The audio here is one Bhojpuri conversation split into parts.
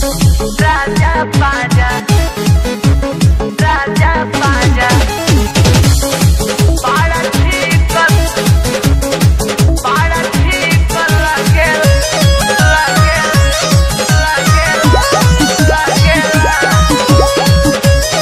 Raja Paja Raja Paja Para chicos Para chicos Raquel Raquel Raquel Raquel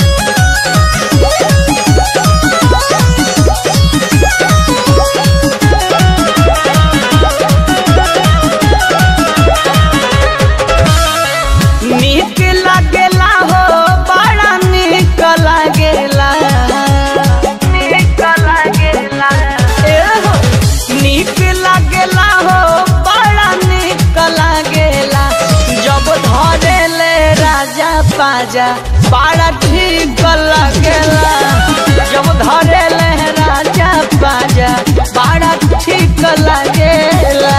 नीक लागेला हो बड़ा नीक लागेला नीक लागेला ए हो नीक लागेला हो बड़ा नीक लागेला जब धरेले राजा पाजा बड़ा ठीक लागेला जब धरेले राजा पाजा बड़ा ठीक लागेला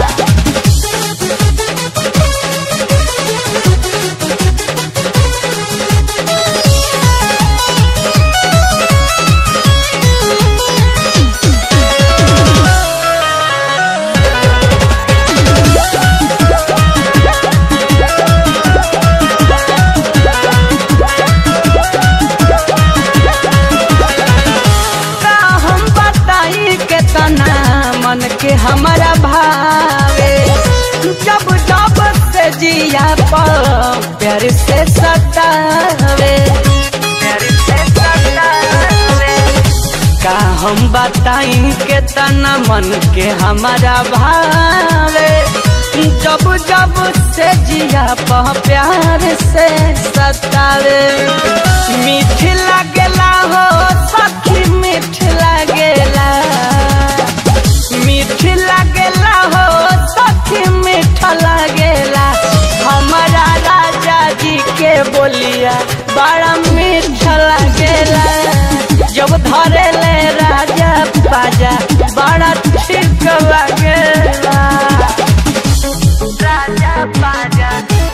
का हम बताई के तना मन के हमारा भावे जब जब से जिया पर प्यार से सतावे प्यार से सतावे का हम बताई के तना मन के हमारा भावे जब जब से जिया पर प्यार से सतावे मीठ लागेला हो सखी मीठ लागेला मीठ लागेला हो सखी मीठ लागेला हमारा राजा जी के बोलिया बड़ा मीठ लागेला जब धरे ले राजा बाजा बड़ा ठीक लागेला राजा बाजा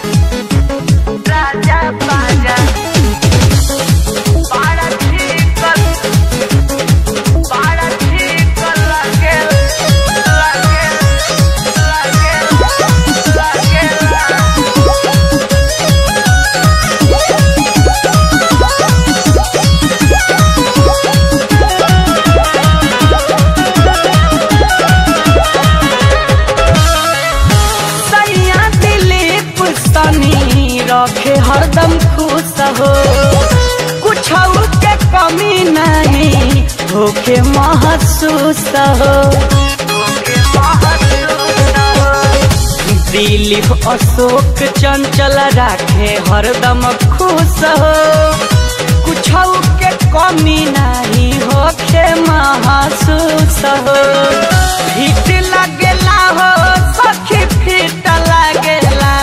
राजा बाजा बड़ा ठीक बड़ा ठीक लागेल लागेल लागेल लागेल सैया दिलीप सनी रखे हरदम खुश हो कुछ के कमी नहीं होके महसूस हो दिलीप अशोक चंचल राखे हरदम खुश हो कुछ के कमी नहीं होके महसूस हो फिट लगेला हो सखी फिट लगेला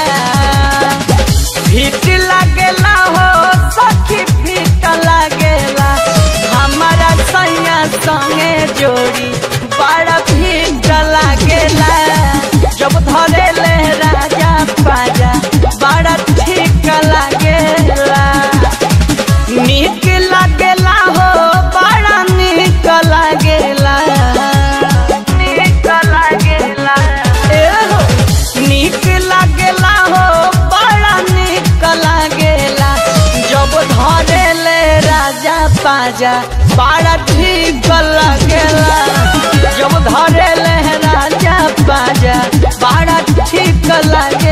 फिट लगेला हो सखी फिट लगेला हमारा सैया संगे जोड़ी बड़ा फिट लगेला जब धरे ले राजा पाजा बड़ा ठीक लगेला नीक लागेला हो बड़ा नीक लागेला नीक लागेला ए हो नीक लागेला हो बड़ा नीक लागेला जब धरे ले राजा पाजा बड़ा ठीक लागेला जब धरे ले राजा पाजा बड़ा ठीक लागे